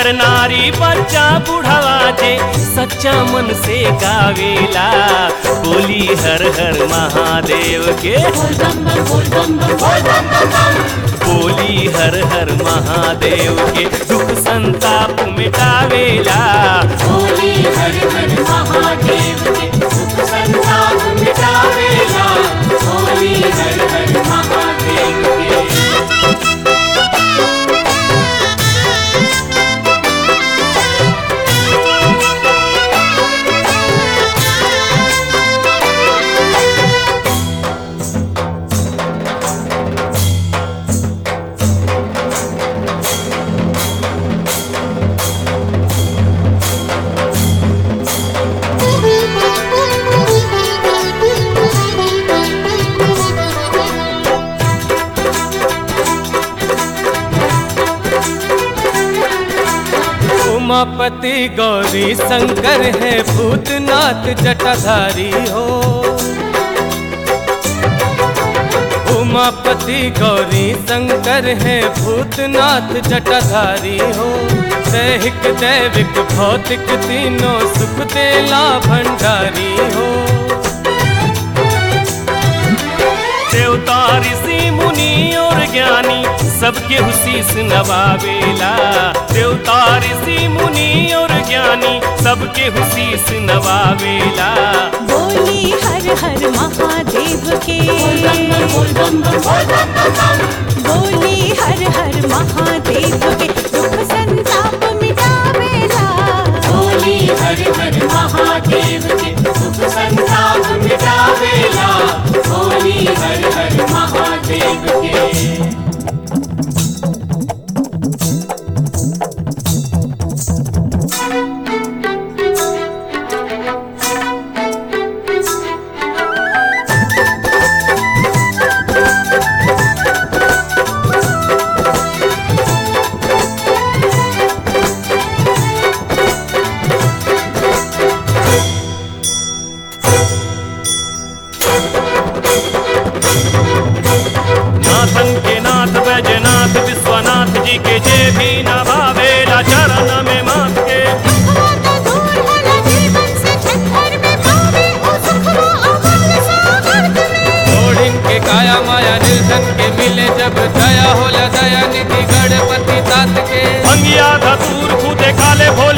नर नारी बच्चा बुढ़ावा जे सच्चा मन से गावेला बोली हर हर महादेव के बोली हर हर महादेव के दुख संताप मिटावेला बोली हर हर महादेव के सुख संताप मिटावेला बोली हर हर महादेव के उमापति गौरी शंकर है भूतनाथ जटाधारी हो उमापति गौरी शंकर है भूतनाथ जटाधारी हो दैहिक दैविक भौतिक तीनों सुख देला भंडारी हो देवता ऋषि मुनि और ज्ञानी सबके हुशीस नवावेला देवता ऋषि मुनि और ज्ञानी सबके हुशीस नवावेला बोली हर हर महादेव के बोल बम बम बोल बम बम बम बोली हर हर महादेव के दुख संताप मिटावेला बोली हर हर महादेव के सुख संताप मिटावेला बोली हर हर महादेव के नाथन के नाथ बैजनाथ विश्वनाथ जी के जे भी नवावेला चरण में माथ के दुखवा का दूर होला जीवन से छत्तर में पावे ओ सुखवा अमल सामर्थ में ओढ़िन के काया माया निर्धन के मिले जब दया होला दया निधि गणपति तात के भंगिया धतूर खुदे काले भोले